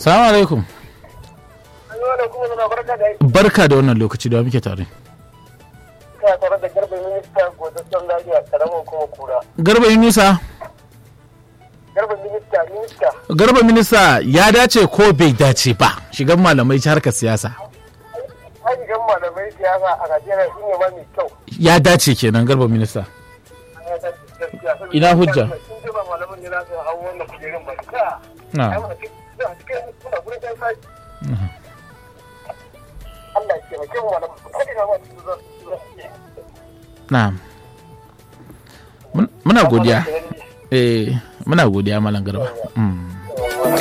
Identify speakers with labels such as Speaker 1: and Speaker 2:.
Speaker 1: salamu alaikum
Speaker 2: Yau da kuma zama barka da aiki.
Speaker 1: barka da wannan lokaci da muke tare
Speaker 2: Ina tare da garba minista godasson lafiya karamar kuma kura.
Speaker 1: garba yunusa
Speaker 2: Garba minista minista.
Speaker 1: garba minista ya dace ko bai dace ba shigan malamai ci harkar siyasa
Speaker 2: Ayyukan malamai siyasa a Najeriya shi ne ma mai kyau.
Speaker 1: ya dace kenan garba minista Ina hujja?
Speaker 2: Sun ce ba malaman ne za su hau wannan kujerun ba. Ka.
Speaker 1: na
Speaker 2: Ai, mana cikin- cikin suna gurin ɗan sashi. Allah ya taimake mu malaman. Kada na ma su zo su zo.
Speaker 1: na Mun- muna godiya eh muna godiya malam garba Mm.